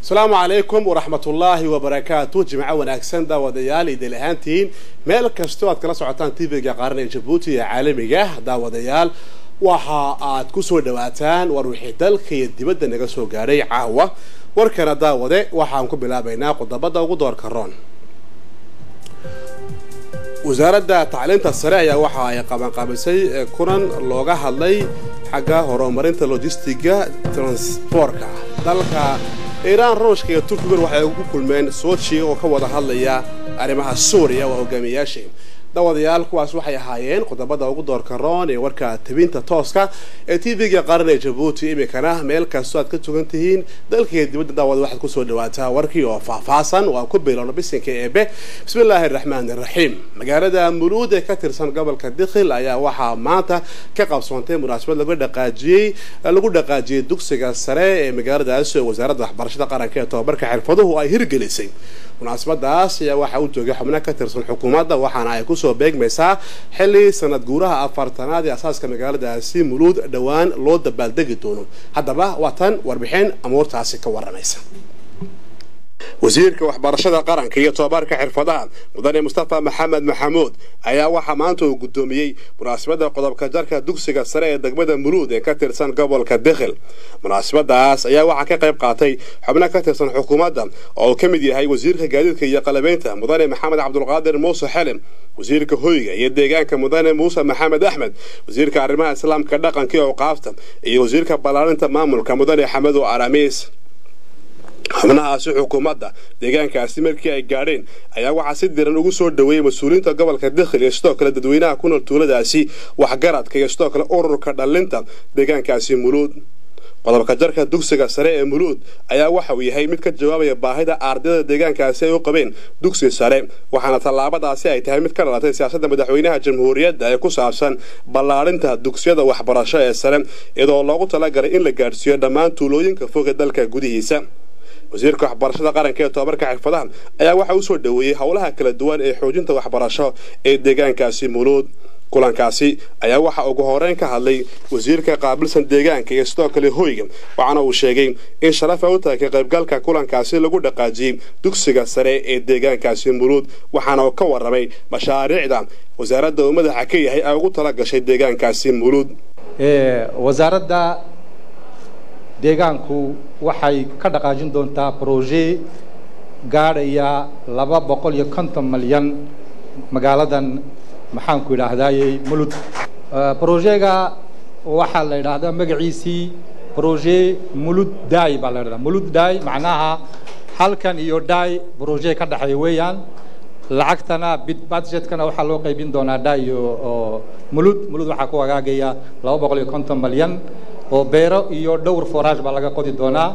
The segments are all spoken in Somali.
asalaamu calaykum waraxmatullaahi wabarakaatu jimco wanaagsan daawadayaal idil ahaantihiin meel kastoo aad kala socotaan tvga qaaran ee jabuuti ee caalamiga daawadayaal waxa aad kusoo dhawaataan war wixii dalka iyo dibadda naga soo gaadhay caawa warkana daawade waxaan ku bilaabaynaa qodobada ugu doorka roon wasaaradda tacliinta sare ayaa waxa ay qabanqaabisay kulan looga hadlay xagga horumarinta logistiga transbortka dalka iiraan ruushka iyo turkigan waxay ugu kulmeen soji oo ka wada hadlaya arrimaha suuriya waa hogaamiyayaashii dawadayaal kuwaas waxay ahaayeen qodobada ugu doorka roon ee warka tabinta tooska ee tv-ga qaran ee jabuuti iminkana meel kastoo aad ka tugan tihiin dalkaiyo dibadda daawada waxaad kusoo dhawaataa warkii oo faahfaahsan oo aan ku bilowno bisinka eebe bismillaahi araxmaani iraxiim magaalada muluud ee ka tirsan gobolka dikhil ayaa waxaa maanta ka qabsoontay munaasabad lagu dhaqaajiyey lagu dhaqaajiyey dugsiga sare ee magaaladaas ee wasaaradda waxbarashada qaranka ee tobabarka xirfaduhu ay hirgelisay munaasabadaas ayaa waxaa u joogay xubno ka tirsan xukuumadda waxaana ay kusoo beegmaysaa xilli sanad guuraha afartanaad ee asaaska magaaladaasi muluud dhowaan loo dabaaldegi doono haddaba waa tan warbixin amuurtaasi ka waramaysa wasiirka waxbarashada qaranka iyo tobabarka xirfadaha mudane mustafa maxamed maxamuud ayaa waxaa maanta uu guddoomiyey munaasabadda qodobka jarka dugsiga sare ee degmada muluud ee ka tirsan gobolka dikhil munaasabadaas ayaa waxaa ka qayb qaatay xubno ka tirsan xukuumadda oo uu ka mid yahay wasiirka gaadiidka iyo qalabeynta mudane maxamed cabdulqaadir muuse xelim wasiirka hoyga iyo deegaanka mudane muuse maxamed axmed wasiirka arrimaha islaamka dhaqanka iyo awqaafta iyo wasiirka ballaarinta maamulka mudane xamedo aramiis xubnahaasi xukuumadda deegaankaasi markii ay gaadheen ayaa waxaa si diran ugu soo dhaweeyey mas-uuliyiinta gobolka dikhil iyo sidoo kale dadweynaha ku nool tuuladaasi waxgaradka iyo sidoo kale ururka dhallinta deegaankaasi muluud qodobka jarka dugsiga sare ee muluud ayaa waxa uu yahay mid ka jawaabaya baahida ardayda deegaankaasi ay u qabeen dugsi sare waxaana tallaabadaasi ay tahay mid ka dhalatay siyaasadda madaxweynaha jamhuuriyadda ee ku saabsan ballaarinta dugsiyada waxbarasho ee sare iyadoo loogu talagalay in la gaadhsiiyo dhammaan tuulooyinka foga dalka gudihiisa wasiirka waxbarashada qaranka ee tobabarka xirfadaha ayaa waxa uu soo dhaweeyey howlaha kala duwan ee xoojinta waxbarasho ee deegaankaasi muluud kulankaasi ayaa waxa ugu horeyn ka hadlay wasiirka qaabilsan deegaanka iyo sidoo kale hoyga waxaana uu sheegay in sharaf ay u tahay ka qaybgalka kulankaasi lagu dhaqaajiyey dugsiga sare ee deegaankaasi muluud waxaana uu ka warramay mashaariicda wasaaradda uu madaxa ka yahay ay ugu tala gashay deegaankaasi muluud wasaaradda deegaanku waxay ka dhaqaajin doontaa broje gaadhaya laba boqol iyo konton malyan magaaladan maxaanku idhaahdayey mulud brojega waxaa la yidhaahdaa magaciisii broje mulud day baa la yidhahdaa mulud day macnaha halkan iyo day broje ka dhexeeya weeyaan lacagtana bid budgetkana waxaa loo qaybin doonaa day iyo mulud mulud waxaa ku hagaagaya laba boqol iyo konton malyan oo beero iyo dhowr forage baa laga qodi doonaa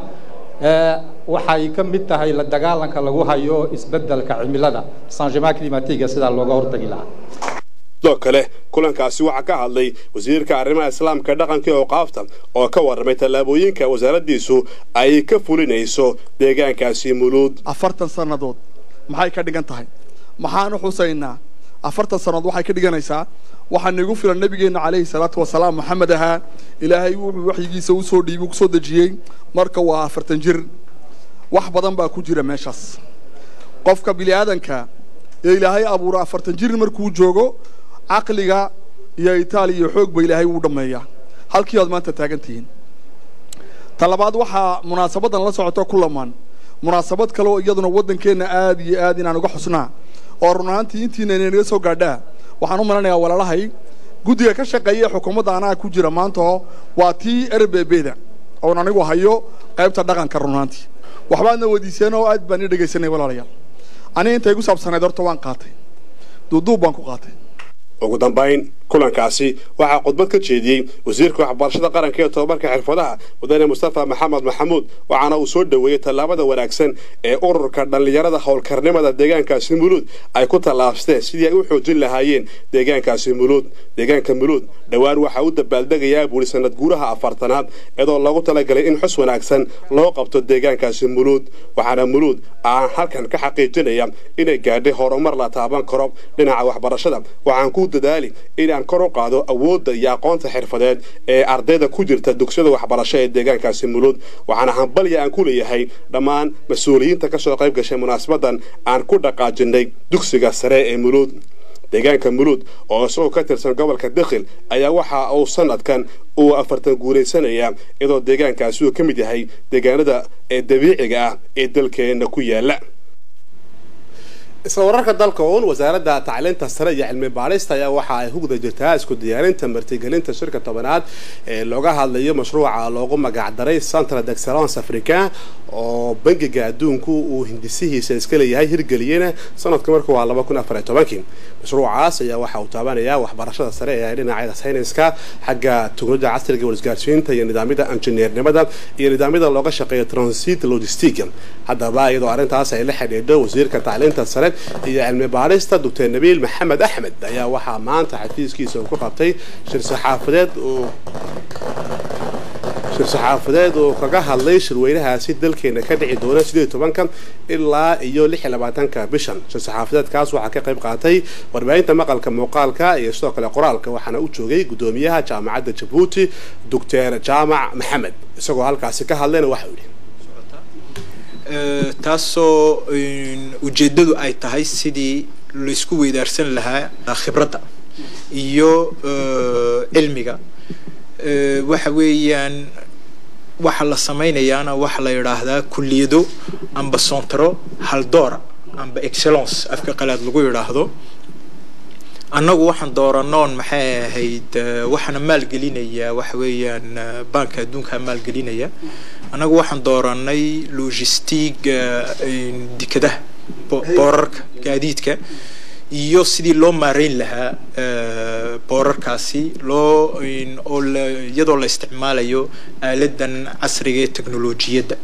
waxay ka mid tahay la dagaalanka lagu hayo isbeddelka cimilada changement climatiga sidaa looga hortagi lahaa sidoo kale kulankaasi waxaa ka hadlay wasiirka arrimaha islaamka dhaqanka iyo awqaafta oo ka warramay tallaabooyinka wasaaraddiisu ay ka fulinayso deegaankaasi muluud afartan sannadood maxay ka dhigan tahay maxaanu xusaynaa afartan sannadood waxay ka dhiganaysaa waxaa nagu filan nabigeenna calayhi salaatu wasalaam maxamed ahaa ilaahay wuxuu waxyigiisa usoo dhiibi kusoo dejiyey marka waa afartan jir wax badan baa ku jira meeshaas qofka bini aadanka ee ilaahay abuura afartan jir markuu joogo caqliga iyo itaaliya iyo xoog ba ilaahay wuu dhammeeyaa halkii aad maanta taagan tihiin ta labaad waxaa munaasabadan la socoto ku lamaan munaasabad kale oo iyaduna waddankeenna aada iyo aad inaan uga xusnaa oo run ahaantii intiina inaga soo gaadhaa waxaan u malanayaa walaalahay guddiga ka shaqeeya xukuumadda anaa ku jira maantao waa tii erbebeda oon anigu hayo qaybta dhaqanka runaantii waxbaadna weydiiseen oo aad baan ii dhegaysanay walaalayaal aniga intay igu saabsanayd horta waan qaatay duuduub baan ku qaatay ugu dambayn kulankaasi waxaa khudbad ka jeediyey wasiirka waxbarashada qaranka ee tobabarka xirfadaha mudane mustafa maxamed maxamuud waxaana uu soo dhoweeyey tallaabada wanaagsan ee ururka dhallinyarada howlkarnimada deegaankaasi muluud ay ku tallaabsteen sidii ay u xoojin lahaayeen deegaankaasi muluud deegaanka muluud dhowaan waxaa u dabaaldegayaa buuri sanad guuraha afartanaad iyadoo loogu talagalay in xus wanaagsan loo qabto deegaankaasi muluud waxaana muluud aan halkan ka xaqiijinaya inay gaadhay horumar la taaban karo dhinaca waxbarashada waxaan ku dadaali in aan kor u qaado awoodda iyo aqoonta xirfadeed ee ardayda ku jirta dugsiyada waxbarasho ee deegaankaasi mulud waxaana hambalya aan ku leeyahay dhammaan mas-uuliyiinta ka soo qayb gashay munaasabadan aan ku dhaqaajinay dugsiga sare ee mulud deegaanka mulud oo isagoo ka tirsan gobolka dakhil ayaa waxa uu sanadkan uu afartan guuraysanaya iyadoo deegaankaasi uu ka mid yahay deegaanada ee dabiiciga ah ee dalkeenna ku yaala isla wararka dalka uun wasaaradda tacliinta sare iyo cilmi baarista ayaa waxa ay hugda jirtaa isku diyaarinta martigelinta shirka tobanaad ee looga hadlayo mashruuca loogu magacdaray central d'excellence africain oo bangiga adduunku uu hindisihiisa iska leeyahay hirgeliyena sanadka marku waa laba kun afar iyo tobankii mashruucaas ayaa waxa uu taabanayaa waxbarashada sare ee dhinacyada sayniska xagga teknolojia casriga warisgaarsiinta iyo nidaamyada injineernimada iyo nidaamyada looga shaqeeyo transit logistic haddaba iyadoo arrintaas ay la xidhiidho wasiirka tacliinta sare iyo cilmi baarista doctor nabiil maxamed axmed ayaa waxaa maanta xafiiskiisa uu ku qabtay shir saxaafadeed uu shir saxaafadeed oo kaga hadlay shirweynahaasi dalkeena ka dhici doona sideed tobanka ilaa iyo lix iyo labaatanka bishan shir saxaafadeedkaas waxaa ka qayb qaatay warbaahinta maqalka muuqaalka iyo sidoo kale qoraalka waxaana u joogay gudoomiyaha jaamacadda jabuuti doctor jaamac maxamed isagoo halkaasi ka hadlayna waxa uu yidhi taasoo ujeeddadu ay tahay sidii laysku weydaarsan lahaa khibradda iyo cilmiga waxa weeyaan waxa la samaynayaana waxa la yidhaahdaa kulliyado amba sontaro haldoora amba excellence afka qalaad lagu yidhaahdo annagu waxaan dooranoon maxay ahayd waxaana maalgelinaya waxa weeyaan baanka adduunka maalgelinaya annagu waxaan dooranay logistig dekadaha boorarka gaadiidka iyo sidii loo maareyn lahaa boorarkaasi loo oo iyadoo la isticmaalayo aaladan casriga ee teknolojiyadda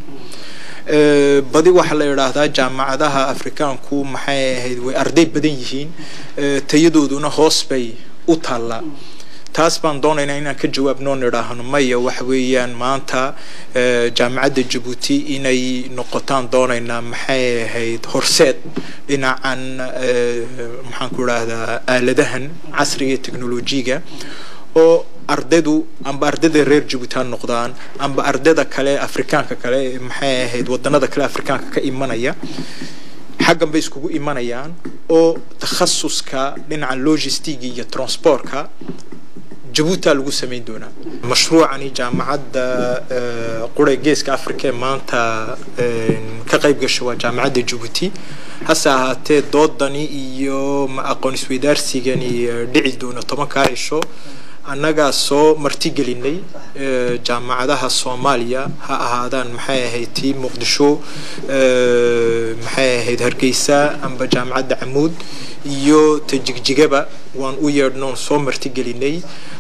badi waxaa la yidhaahdaa jaamacadaha afrikaanku maxay ahayd way arday badan yihiin tayadooduna hoos bay u taallaa taas baan doonaynaa inaan ka jawaabnoo nidhaahno maya waxa weeyaan maanta jaamacadda jabuuti inay noqotaan doonaynaa maxay ahayd horseed dhinacan maxaan ku idhaahdaa aaladahan casriga ee teknolojiga oo ardaydu amba ardayda reer jabuuti ha noqdaan amba ardayda kale afrikaanka kale maxay ahayd wadanada kale afrikaanka ka imanaya xaggan bay iskugu imanayaan oo takhasuska dhinaca logistiga iyo transportka jabuutia lagu samayn doonaa mashruucani jaamacadda qura geeska africa ee maanta ka qayb gasho waa jaamacadda jabuuti hase ahaatee doodani iyo ma aqoon isweydaarsigani dhici doona tobankaa cisho annagaa soo martigelinay jaamacadaha soomaaliya ha ahaadaan maxay ahayd tii muqdisho maxay ahayd hargeysa amba jaamacadda camuud iyo tajigjigaba waan u yeedhnoon soo martigelinay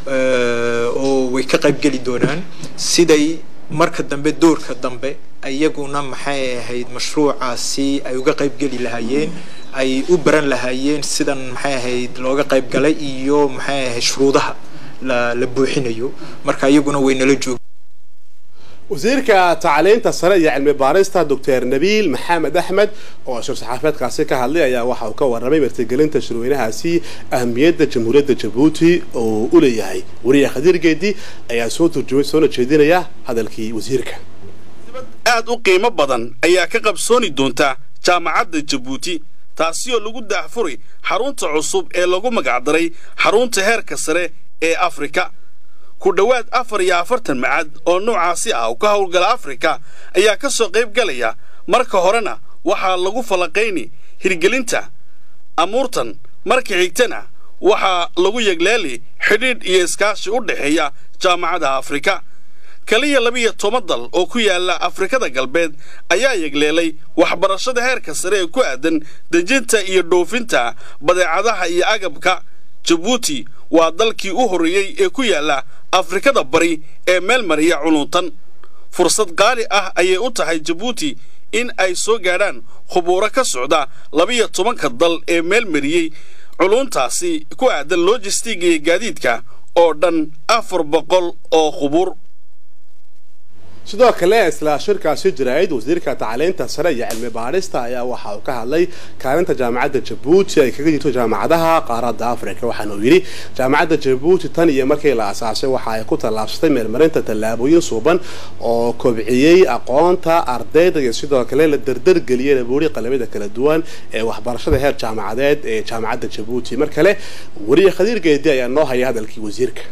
oo way ka qaybgeli doonaan siday marka dambe doorka dambe iyaguna maxay ahayd mashruucaasi ay uga qaybgeli lahaayeen ay u baran lahaayeen sidan maxay ahayd looga qaybgalay iyo maxay ahayd shuruudaha la la buuxinayo marka iyaguna way nala joog wasiirka tacliinta sare iyo cilmi baarista doctor nabiil maxamed axmed oo shir saxaafeedkaasi ka hadlay ayaa waxa uu ka warramay martigelinta shirweynahaasi ahmiyadda jamhuuriyadda jabuuti oo u leeyahay wariye khadiir geedi ayaa soo turjumay soona jeedinaya hadalkii wasiirka aad u qiimo badan ayaa ka qabsooni doonta jaamacadda jabuuti taasi oo lagu daahfuray xarunta cusub ee lagu magacdaray xarunta heerka sare ee afrika ku dhowaad afar iyo afartan macad oo noocaasi ah oo ka howlgala afrika ayaa ka soo qayb galaya marka horena waxaa lagu falaqayni hirgelinta amuurtan marka xigtana waxaa lagu yegleeli xidhiidh iyo iskaashi u dhexeeya jaamacadaha afrika kaliya labiyo toban dal oo ku yaala afrikada galbeed ayaa yegleelay waxbarashada heerka sare ee ku aadan dejinta iyo dhoofinta badeecadaha iyo agabka jabuuti waa dalkii u horreeyey ee ku yaala afrikada bari ee meel mariya culuntan fursad qaali ah ayay u tahay jabuuti in ay soo gaadhaan khubuuro ka socda labiyo tobanka dal ee meel mariyey culuntaasi ku aadan lojistiga iyo gaadiidka oo dhan afar boqol oo khubuur sidoo kale isla shirkaasi jiraa'id wasiirka tacliinta sare iyo cilmi baadhista ayaa waxa uu ka hadlay kaalinta jaamacadda jabuuti ay kaga jirto jaamacadaha qaaradda afrika waxaana uu yidhi jaamacadda jabuuti tan iyo markii la asaasay waxa ay ku tallaabsatay meelmarinta tallaabooyin suuban oo kobciyey aqoonta ardayda iyo sidoo kale la dardargeliyey labuuri qalabada kala duwan ee waxbarashada heer jaamacadeed ee jaamacadda jabuuti mar kale weriye khadiir geedi ayaa noo haya hadalkii wasiirka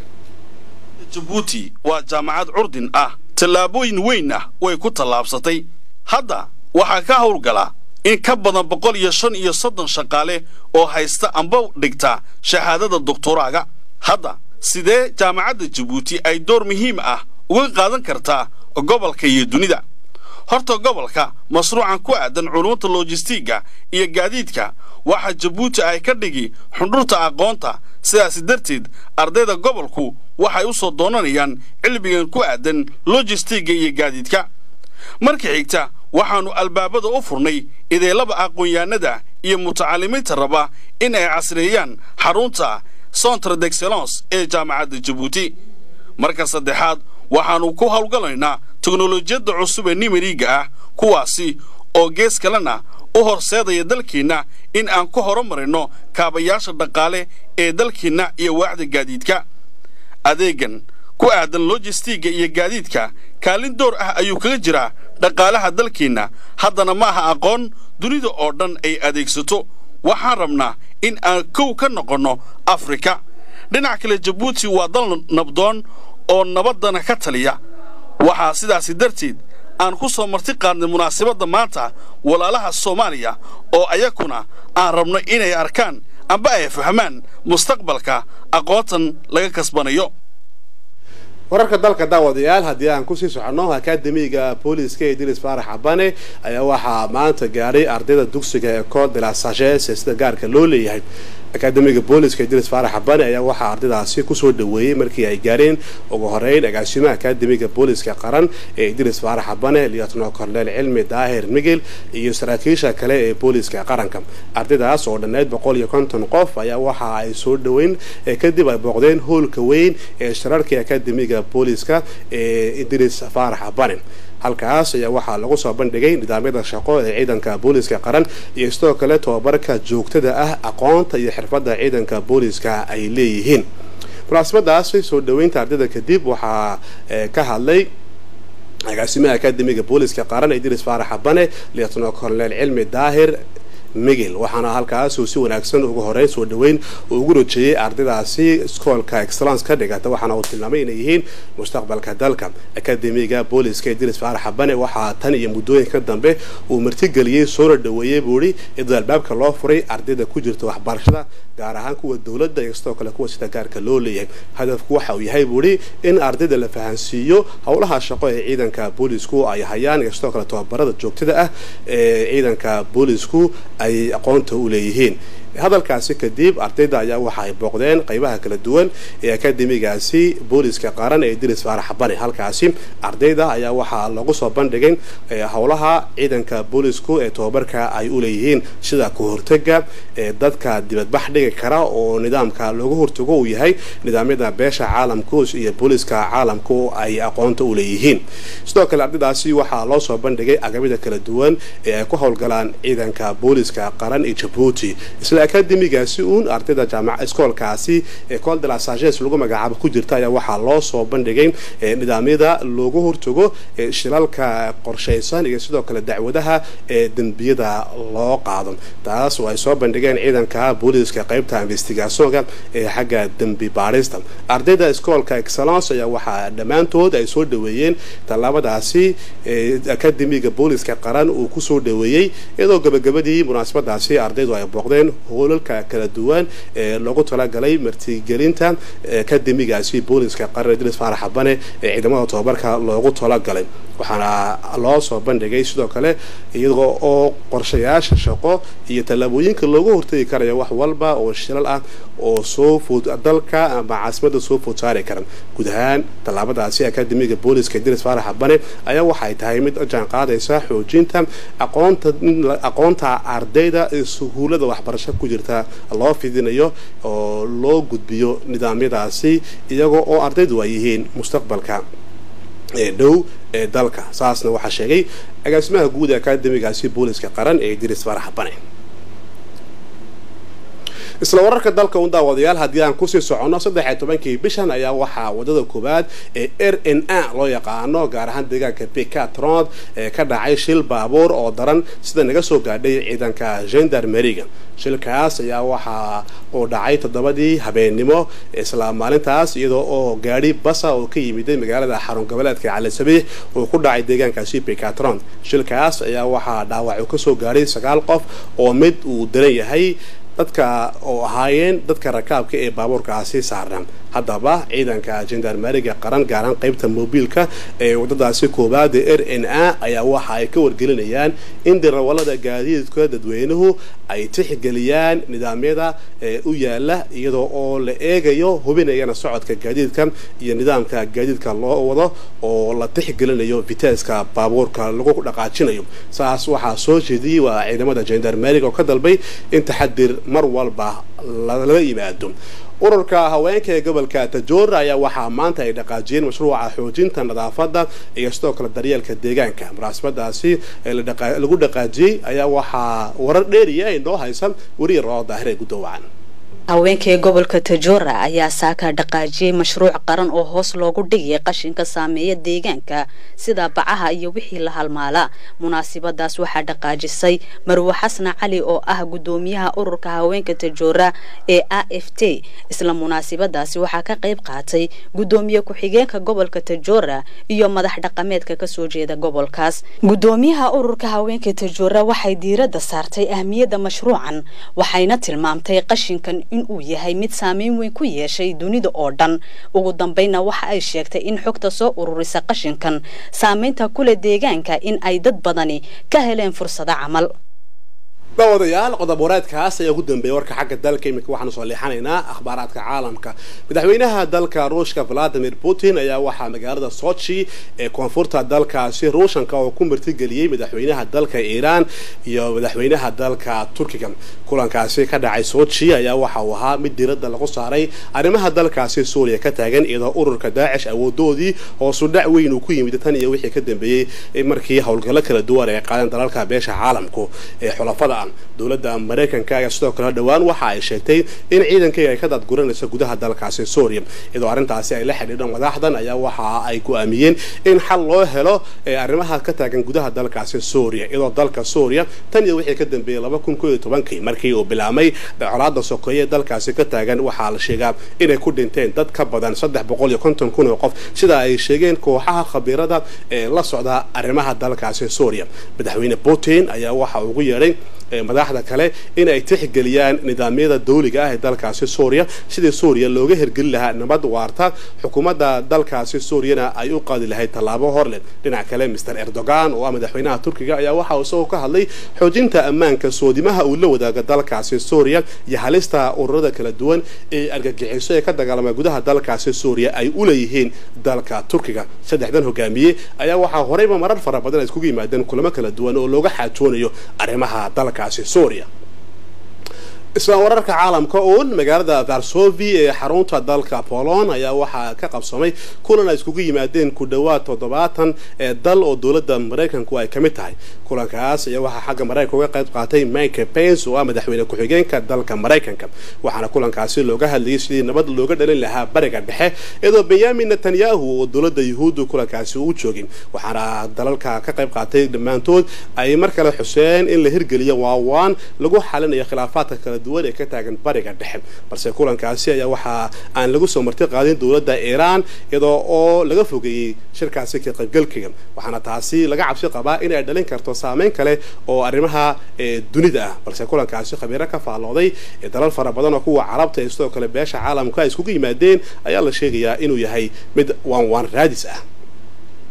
jabuuti waa jaamacad curdin ah tallaabooyin weyn ah way ku tallaabsatay hadda waxaa ka howlgala in ka badan boqol iyo shan iyo soddon shaqaale oo haysta amba dhigta shahaadada doktoraaga hadda sidee jaamacadda jabuuti ay door muhiim ah uga qaadan kartaa gobolka iyo dunida horta gobolka mashruucan ku aadan culumta lojistiga iyo gaadiidka waxaa jabuuti ay ka dhigi xundhurta aqoonta sidaasi darteed ardayda gobolku waxay u soo doonanayaan cilmigan ku aadan lojistiga iyo gaadiidka marka xigta waxaannu albaabada u furnay ideelaba aqoon-yahanada iyo mutacalimiinta raba in ay casreeyaan xarunta centre d'excellence ee jaamacadda jabuuti marka saddexaad waxaannu ku howlgalaynaa teknolojiyadda cusub ee nimeriga ah kuwaasi oo gees kalena u horseedaya dalkeenna in aan ku horumarino kaabayaasha dhaqaale ee dalkeenna iyo waaxda gaadiidka adeegan ku aadan lojistiga iyo gaadiidka kaalin door ah ayuu kaga jiraa dhaqaalaha dalkeenna haddana ma aha aqoon dunida oo dhan ay adeegsato waxaan rabnaa in aan kow ka noqonno afrika dhinac kale jabuuti waa dal nabdoon oo nabaddana ka taliya waxaa sidaasi darteed aan ku soo marti qaadnay munaasabadda maanta walaalaha soomaaliya oo ayakuna aan rabno inay arkaan amba ay fahmaan mustaqbalka aqoontan laga kasbanayo wararka dalka daawadayaal haddii aan kusii soconno akademiga booliska ee dilis faarax cabane ayaa waxaa maanta gaadhay ardayda dugsiga ee col de la sages sida gaarka loo leeyahay akademiga booliska idris faarax xabane ayaa waxaa ardaydaasi kusoo dhaweeyey markii ay gaareen ugu horeyn agaasimaha akademiga booliska qaran ee idris faarax xabane liyatno korneel cilmi daahir migel iyo saraakiisha kale ee booliska qaranka ardaydaas oo dhanneyd boqol iyo konton qof ayaa waxa ay soo dhaweyn kadib ay booqdeen hoolka weyn ee shirarkii akademiga booliska ee idris faarax xabane halkaas ayaa waxaa lagu soo bandhigay nidaamyada shaqo ee ciidanka booliska qaran iyo sidoo kale tobabarka joogtada ah aqoonta iyo xirfadda ciidanka booliska ay leeyihiin munaasabadaasi soo dhaweynta ardayda kadib waxaa ka hadlay agaasimaha akademiga booliska qaran idris faarax xabane lietno korneel cilmi daahir migel waxaana halkaasuu si wanaagsan ugu horeyn soo dhaweyn uu ugu rojeeyey ardaydaasi iskoolka excellence ka dhigata waxaana uu tilmaamay inay yihiin mustaqbalka dalka akademiga booliska idris faarax xabane waxaa tan iyo muddooyinka dambe uu martigeliyey soona dhaweeyey buuhi iyadoo albaabka loo furay ardayda ku jirta waxbarashada gaar ahaan kuwa dowladda iyo sidoo kale kuwa sida gaarka loo leeyahay hadafku waxa uu yahay buuhi in ardayda la fahansiiyo howlaha shaqo ee ciidanka boolisku ay hayaan iyo sidoo kale tobabarada joogtada ah ee ciidanka boolisku ay aqoonta u leeyihiin hadalkaasi kadib ardayda ayaa waxa ay booqdeen qaybaha kala duwan ee akademigaasi booliska qaran ee idris faarax xabane halkaasi ardayda ayaa waxaa lagu soo bandhigay howlaha ciidanka boolisku ee tobabarka ay u leeyihiin sida ku hortaga ee dadka dibadbax dhigi kara oo nidaamka loogu hortago uu yahay nidaamyada beesha caalamku iyo booliska caalamku ay aqoonta u leeyihiin sidoo kale ardaydaasi waxaa loo soo bandhigay agabida kala duwan ee ay ku howlgalaan ciidanka booliska qaran ee jabuuti akademigaasi uun ardayda jaamaca iskoolkaasi ee col de la sages lagu magacaabo ku jirta ayaa waxaa loo soo bandhigay nidaamyada loogu hortago shilalka qorshaysan iyo sidoo kale dacwadaha ee dembiyada loo qaado taas oo ay soo bandhigeen ciidanka booliska qaybta investigationka ee xagga dembi baadhista ardayda iskoolka excellence ayaa waxaa dhammaantood ay soo dhaweeyeen tallaabadaasi akademiga booliska qaran uu kusoo dhaweeyey iyadoo gabagabadii munaasabadaasi ardaydu ay booqdeen hoolalka kala duwan ee loogu talagalay martigelinta akademigaasi booliska qaran idris faarax xabane ee ciidamada tobabarka loogu talagalay waxaana loo soo bandhigay sidoo kale iyadoo oo qorshayaasha shaqo iyo tallaabooyinka loogu hortagi karaya wax walba oo shilal ah oo soo food dalka ama caasimada soo food saari karan guud ahaan tallaabadaasi akademiga booliska idris faarax xabane ayaa waxay tahay mid jaan qaadaysa xoojinta aqoonta aqoonta ardayda ee suhuulada waxbarasho ku jirta loo fidinayo oo loo gudbiyo nidaamyadaasi iyagoo oo ardaydu ay yihiin mustaqbalka ee dhow ee dalka saasna waxaa sheegay agaasimaha guud ee akademigaasi booliska qaran ee idris farax bane isla wararka dalka un daawadayaal haddii aan kusii soconno saddex iyo tobankii bishan ayaa waxaa wadada koowaad ee r n a loo yaqaano gaar ahaan deegaanka becatrond ee ka dhacay shil baabuur oo daran sida naga soo gaadhay ciidanka gendarmeriga shilkaas ayaa waxa uu dhacay toddobadii habeennimo isla maalintaas iyadoo oo gaadhi basa oo ka yimiday magaalada xarun goboleedka cali sabiix uu ku dhacay deegaankaasi becatrond shilkaas ayaa waxaa dhaawac uu kasoo gaadhay sagaal qof oo mid uu daran yahay dadka oo ahaayeen dadka rakaabka ee baabuurkaasi saarna haddaba ciidanka gendarmeriga qaran gaaraan qaybta mobiilka ee wadadaasi koowaad ee r n a ayaa waxa ay ka wargelinayaan in dirawalada gaadiidka dadweynuhu ay tixgeliyaan nidaamyada ee u yaala iyadoo oo la eegayo hubinayana socodka gaadiidka iyo nidaamka gaadiidka loo wado oo la tixgelinayo viteska baabuurka lagu dhaqaajinayo saas waxaa soo jeediyey waa ciidamada gendarmeriga oo ka dalbay in taxadir mar walba laga yimaado ururka haweenka ee gobolka tajoor ayaa waxaa maanta ay dhaqaajiyeen mashruuca xoojinta nadaafadda iyo sidoo kale daryeelka deegaanka munaasabadaasi lagu dhaqaajiyey ayaa waxaa warar dheeriya inoo haysa weriya roo daahire gudoowacan haweenka ee gobolka tajoora ayaa saaka dhaqaajiyey mashruuc qaran oo hoos loogu dhigay qashinka saameeya deegaanka sida bacaha iyo wixii la halmaala munaasibadaas waxaa dhaqaajisay marwe xasna cali oo ah gudoomiyaha ururka haweenka tajoora ee a f t isla munaasibadaasi waxaa ka qayb qaatay gudoomiye ku-xigeenka gobolka tajoora iyo madax dhaqameedka kasoo jeeda gobolkaas gudoomiyaha ururka haweenka tajoora waxay diiradda saartay ahmiyadda mashruucan waxayna tilmaamtay qashinkan inuu yahay mid saameyn weyn ku yeeshay dunida oo dhan ugu dambeynna waxa ay sheegtay in xogta soo ururisa qashinkan saameynta kule deegaanka in ay dad badani ka heleen fursado camal daawadayaal qodob wareedkaas ayaa ugu dambeeyay warka xagga dalka iminka waxaanu soo leexanaynaa akhbaaraadka caalamka madaxweynaha dalka ruushka valadimir putin ayaa waxaa magaalada sochi ee koonfurta dalkaasi ruushanka oo ku martigeliyey madaxweynaha dalka iiraan iyo madaxweynaha dalka turkiga kulankaasi ka dhacay sochi ayaa waxa uu ahaa mid diiradda lagu saaray arrimaha dalkaasi suuriya ka taagan iyadoo ururka daacish awoodoodii hoosu dhac weyn uu ku yimid tan iyo wixii ka dambeeyey markii howlgallo kala duwan ay qaadeen dalalka beesha caalamku ee xulafada ah dowladda maraykanka ayaa sidoo kale dhowaan waxa ay sheegtay in ciidankayga ay ka daadguranayso gudaha dalkaasi suuriya iyadoo arrintaasi ay la xidhiidho madaxdan ayaa waxa ay go-aamiyeen in xal loo helo arrimaha ka taagan gudaha dalkaasi suuriya iyadoo dalka suuriya tan iyo wixii ka dambeeyey laba kun koo iyo tobankii markii uu bilaabmay colaada sokeeye dalkaasi ka taagan waxaa la sheegaa inay ku dhinteen dad ka badan saddex boqol iyo konton kun oo qof sida ay sheegeen kooxaha khabiirada ee la socda arrimaha dalkaasi suuriya madaxweyne putin ayaa waxa ugu yeedhay madaxda kale in ay tixgeliyaan nidaamyada dawliga ah ee dalkaasi suuriya sidii suuriya looga hirgelin lahaa nabad waarta xukuumadda dalkaasi suuriyana ay u qaadi lahayd tallaabo horleh dhinac kale master erdogan oo ah madaxweynaha turkiga ayaa waxa uu isagoo ka hadlay xoojinta ammaanka soodimaha uu la wadaaga dalkaasi suuriya iyo halista ururada kala duwan ee argagixiso ee ka dagaalama gudaha dalkaasi suuriya ay u leeyihiin dalka turkiga saddexdan hogaamiye ayaa waxaa horeyba marar fara badan ay iskugu yimaadeen kulamo kala duwan oo looga xaajoonayo arrimaha dalka suuriya isla wararka caalamka uun magaalada varsovi ee xarunta dalka polon ayaa waxaa ka qabsamay kulan ay iskugu yimaadeen ku dhowaad toddobaatan ee dal oo dowladda maraykanku ay ka mid tahay kulankaas ayaa waxaa xagga maraykanka uga qayb qaatay mike pence oo ah madaxweyne ku-xigeenka dalka maraykanka waxaana kulankaasi looga hadlayay sidii nabad looga dhalin lahaa bariga dhexe iyadoo benyamin netanyahu oo dowladda yuhuuddu kulankaasi uu joogin waxaana dalalka ka qayb qaatay dhammaantood ay mar kale xuseen in la hirgeliyo waawaan lagu xalinayo khilaafaadka kala duwan ee ka taagan bariga dhexe balse kulankaasi ayaa waxaa aan lagu soo marti qaadin dowladda iiraan iyadoo oo laga fogeeyey shirkaasi ka qaybgalkiga waxaana taasi laga cabsi qabaa inay dhalin karto saameyn kale oo arrimaha dunida ah balse kulankaasi khabiiro ka faallooday dalal fara badan oo kuwa carabta ee sidoo kale beesha caalamka ay iskugu yimaadeen ayaa la sheegayaa inuu yahay mid waan waan raadis ah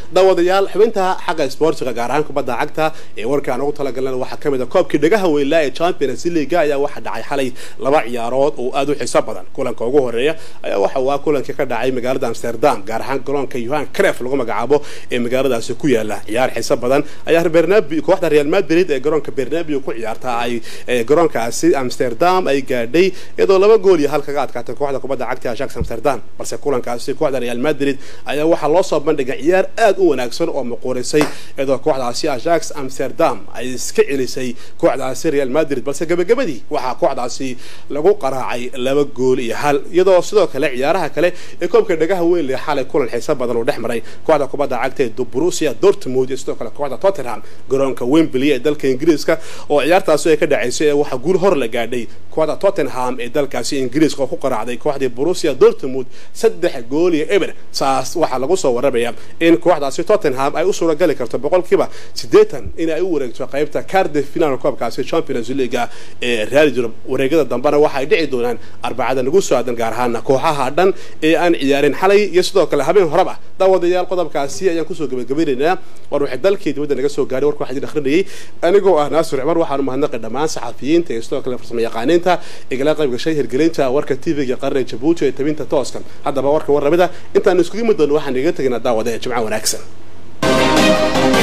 daawadayaal xubinta xagga isboortiga gaar ahaan kubadda cagta ee warkaan ugu talagalana waxaa ka mid a koobkii dhagaha weynlaa ee champions league ayaa waxaa dhacay xalay laba ciyaarood oo aada u xiiso badan kulanka ugu horeeya ayaa waxa waa kulankii ka dhacay magaalada amsterdam gaar ahaan garoonka yohan cref lagu magacaabo ee magaaladaasi ku yaala ciyaar xiiso badan ayaa bernabi kooxda real madrid ee garoonka bernabio ku ciyaarta ay garoonkaasi amsterdam ay gaadhay iyadoo laba gool iyo hal kaga adkaatay kooxda kubadda cagta ajax amsterdam balse kulankaasi kooxda real madrid ayaa waxaa loo soo bandhigay ciyaar aada u wanaagsan oo muquurisay iyadoo kooxdaasi ajax amsterdam ay iska celisay kooxdaasi real madrid balse gabagabadii waxaa kooxdaasi lagu qaraacay laba gool iyo hal iyadoo sidoo kale ciyaaraha kale ee koobka dhagaha weyn leh xalay kulan xiiso badan uu dhex maray kooxda kubadda cagta ee borussia dortmund iyo sidoo kale kooxda tottenham garoonka wembley ee dalka ingiriiska oo ciyaartaasi ay ka dhacaysay ee waxaa guul hor la gaadhay kooxda tottenham ee dalkaasi ingiriiska oo ku qaraacday kooxdii borussia dortmund saddex gool iyo eber saas waxaa lagu soo warramaya in kooxdaasi tottenham ay u suuragali karto boqolkiiba siddeetan in ay u wareegto qaybta cardiff final koobkaasi champions league ee real europe wareegada dambena waxa ay dhici doonaan arbacada nagu soo aadan gaar ahaana kooxaha dhan ee aan ciyaarin xalay iyo sidoo kale habeen horeba daawadayaal qodobkaasi ayaan kusoo gabagabeynaynaa war waxay dalkii dibadda naga soo gaaray warka waxaa idin akhrinayay anigoo ah naasir cumar waxaanu mahadnaqay dhammaan saxafiyiinta iyo sidoo kale farsamo yaqaaniinta igala qayb gashay hirgelinta warka tv-ga qaranka jabuuti ee tabinta tooskan haddaba warka warramida intaanu iskugu mid doono waxaan iga tegaynaa daawada ee jimco wanaagsan